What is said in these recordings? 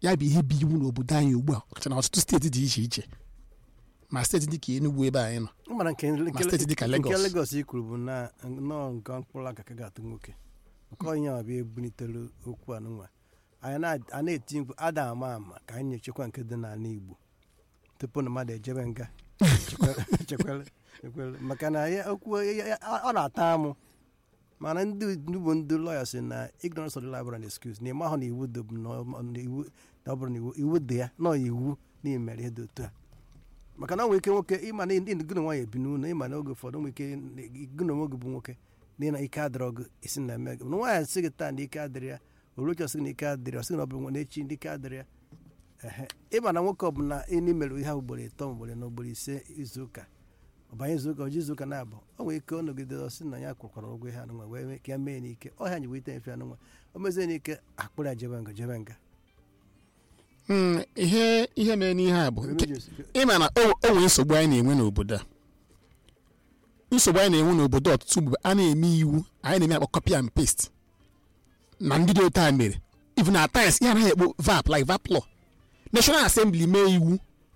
ya bụ ihe bụ iwu n'obodo anyị ugbu a ọkacha na ọtụtụ steeti dị iche iche ma steeti dịka Enugu ebe anyị nọ mara nke Ma steeti dịka nke Lagos. Lagos i kwuru bụ na nnọọ nke mkpụrụ aka ka ga-atụ nwoke nke onye ọ bịa ebunitere okwu anụnwa anyị na- a na-eti mkpu ada ama ama ka anyị nyechekwa nke dị n'ala Igbo tupu na mmadụ ejebe nga Chekwere- chekwere chekwere maka na ya okwu ya- ya- ọ na-ata amụ mana ndị ndị bụ ndị lọya si na ignorance of the law and excuse na ịmahụ na iwu dị bụ na ọ- na iwu na ọ bụrụ na iwu iwu dị ya nọ iwu na imere ihe dị otu a maka na ọ nwere ike nwoke ịma na ndị gị na nwaanyị ebi n'ụlọ ịma na oge ụfọdụ nwere ike gị na onwe gị bụ nwoke na ị na ike adịrọ gị isi na eme gị na nwaanyị sị gị taa na ike adịrị ya oruchi ọsị gị na ike adịrị ya ọsị gị na ọ bụ nwa n'echi ndị ike adịrị ya ehe ịma na nwoke ọbụla ịnị mere ihe ahụ ugboro ịtọ ugboro na ugboro ise izu ụka ọbanye izu ụka ọji izu ụka na-abụ o nwere ike ọ nọgide ọsị na ya kwụkwara ụgwọ ihe anụnwa wee mee ka ya mee n'ike ọhịa anyị wee mfe anụnwa o mezie n'ike akpụrụ ya jebe nga jebe nga Mm, ihe ihe mere n'ihe a bụ nke- Emeji- ịma na o o nwere nsogbu anyị na-enwe n'obodo a nsogbu anyị na-enwe n'obodo ọtụtụ mgbe a na-eme iwu anyị na-eme akpọ copy and paste na ndị dị otu a mere even at times ihe anaghị ekpo vap like vap law national assembly mee iwu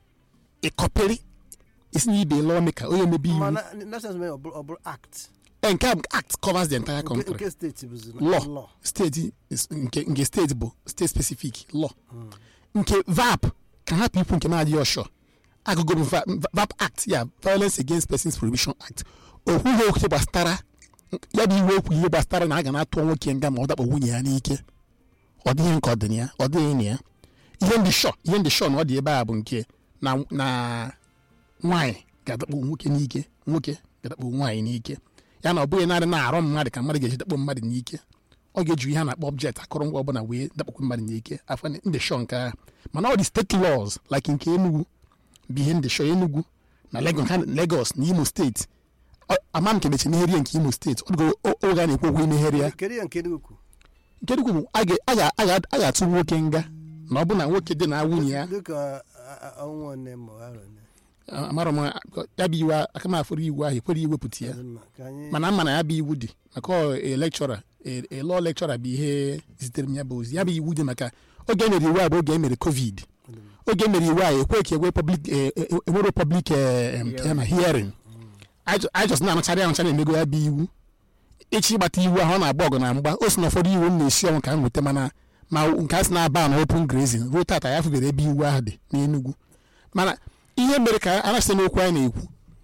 ịkọpịrị isi na ibe law maker onye mebe iwu mana national ọ bụrụ ọ bụrụ act Eh, nke a bụ act covers the entire nke country nke steeti bụzi Law. law steeti is- nke nke steeti bụ steeti specific law nke vap ka hapụ ikwu nke na-adịghị ọshọ agụgụ bụ Va- Va- vap act ya violence against persons prohibition act okwughị okwu gbasara ya bụ iwe okwu ihe gbasara na a ga na-atụ nwoke nga ma ọ dakpo nwunye ya n'ike ọ dịghị nke ọ dị na ya ọ dịghị na ya ihe ndị shọ ihe ndị shọ na ọ dị ebe a bụ nke na na nwaanyị ga-adakpo nwoke n'ike nwoke ga-adakpo nwaanyị n'ike ya na ọ bụghị narị na-arụ mmadụ ka mmadụ ga-eji dakpo mmadụ n'ike ọ ga-eju ihe a na-akpọ object akụrụngwa ọbụla wee dakpokwu mmadụ n'ike afọ ndị shọ nke ahụ mana ọ dị steeti laws like nke Enugu bụ ihe ndị shọ Enugu na Lagos ha- Lagos na Imo steeti Ọ- ama m nke mechi meghere ya nke Imo steeti ọ dịgo o- oge a na-ekwu okwu imeghere ya kedu ya nke dị ukwu nke Enugu bụ a ga- a ga- a ga- a ga-atụ nwoke nga na ọ bụ na nwoke dị na nwunye ya dịka ọnwa one ma arọ one amara m ya bụ iwu aka m afụrụ iwu ahụ ekwere iwepụta ya Dị mma, ka anyị mana ama na ya bụ iwu dị maka ọ e lekchọra e lọọ lekchọra bụ ihe zitere m ya bụ ozi ya bụ iwu dị maka oge e mere iwu a bụ oge e mere covid oge e mere iwu a ekwe ka enwe public e- e- e- enwero public eh, em, ya na hearing anyị jọs na-anụchara ya anụcha na-emego ya bụ iwu ịchị ịgbata iwu ahụ ọ na-agba ọgụ na mgba o si na ụfọdụ iwu m na-esi ọnwụ ka m nweta mana ma nke a sị na-aba na open grazing ruo tata ya fụbere ebe iwu ahụ dị n'Enugu mana ihe mere ka a na-asị n'okwu anyị na-ekwu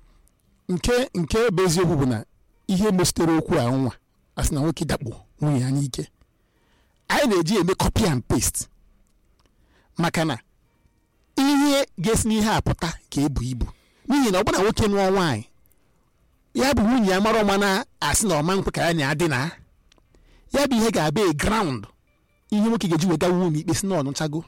nke nke bụ eziokwu bụ na ihe mesitere okwu a nwa a sị na nwoke dakpo nwunye ya n'ike anyị na-eji eme copy and paste maka na ihe ga-esi n'ihe a pụta ka ebu ibu n'ihi na ọ bụrụ na nwoke nụọ nwaanyị ya bụ nwunye ya mara ọma na-asị na ọma nkwe ka ya na adị na ya bụ ihe ga-abịa a ground ihe nwoke ga-eji wega nwunye ikpe si na ọnụchago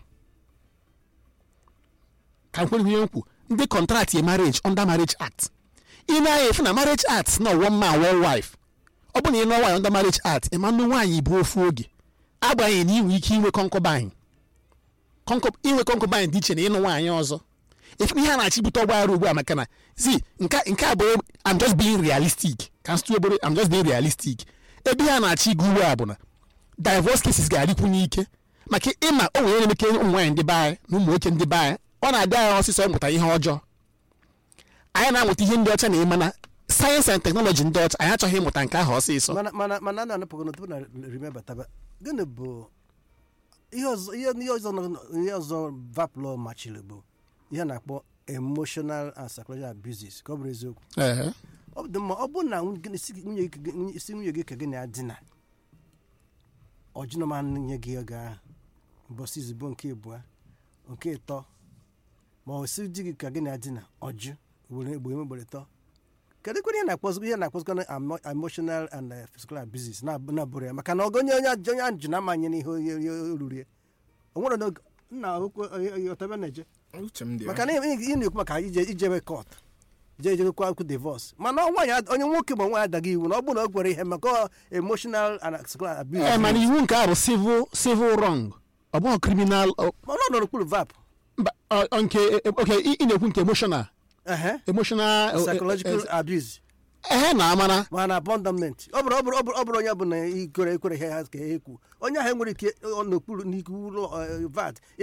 ka m kwere ihe m kwu ndị kọntraktị marriage under marriage act ị na-anya efu na marriage act na one man one wife ọ bụ na ị nụọ nwaanyị under marriage act ịma nụ nwaanyị bụ ofu oge agbanyeghị na ị nwere ike inwe concubine Concub- inwe concubine dị iche na ịnụ nwaanyị ọzọ efu ihe a na-achịbute ọgbaghara ugbu a maka na zi nke nke a bụ I'm just being realistic ka m sịtụ obere I'm just being realistic ebe ihe a na-achị igu ugbu a bụ na divorce cases ga-adịkwu n'ike maka ịma o nwere emeke ụmụ nwaanyị ndị be anyị na ụmụ nwoke ndị be anyị ọ na-adị anyị ọsịsọ ịmụta ihe ọjọọ anyị na-amụta ihe ndị ọcha na ịma na sayensị and teknọlọji ndị ọcha anyị achọghị ịmụta nke ahụ ọsịsọ mana mana mana a na-anapụgo tupu na remember taba gịnị bụ ihe ọzọ ihe ihe ọzọ nọ- ihe ọzọ vaplo machiri bụ ihe a na-akpọ emotional and psychological abuses ka ọ bụrụ eziokwu Ehe. ọ dị mma ọ bụrụ na nwunye isi nwunye gị ka gị- isi nwunye gị ka gị na-adịna ọjụnụma nye gị ego ahụ mbọsị izugbo nke abụọ nke ịtọ ma ọ si di gị ka gị na-adịna ọjụ were egbe emegbere ịtọ kedu kwere ihe na-akpọzikwa ihe na-akpọzikwa na emo- emotional and uh, physical abuses na- na-abụrụ ya maka na ọgụ onye onye ajụ onye ajụ na-amanye n'ihe onye onye ruru ya o nwere n'oge nna ọtaba na-eje uche m dị ya. maka na ị ị na-ekwu maka ije ijebe kọt je ejekwa akwụkwọ divọs mana ọ nwaanyị ad- onye nwoke ma nwaanyị adaghị iwu na ọ bụrụ na ọ gwere ihe maka ọ emotional and physical abuse Ee, mana iwu nke a bụ civil civil wrong ọ bụghị criminal ọ- mana ọ nọ n'okpuru vap mba, ọ- ọ nke okay ị ị na-ekwu nke emotional ehe emotional psychological abuse ehe na amara mana abandonment ọ bụrụ ọ bụrụ ọ bụrụ ọ bụrụ onye bụ na ikwere ekwere ihe ha ka ekwu onye ahụ enwere ike ọ n'okpuru n'iwu ụlọ, eh, vat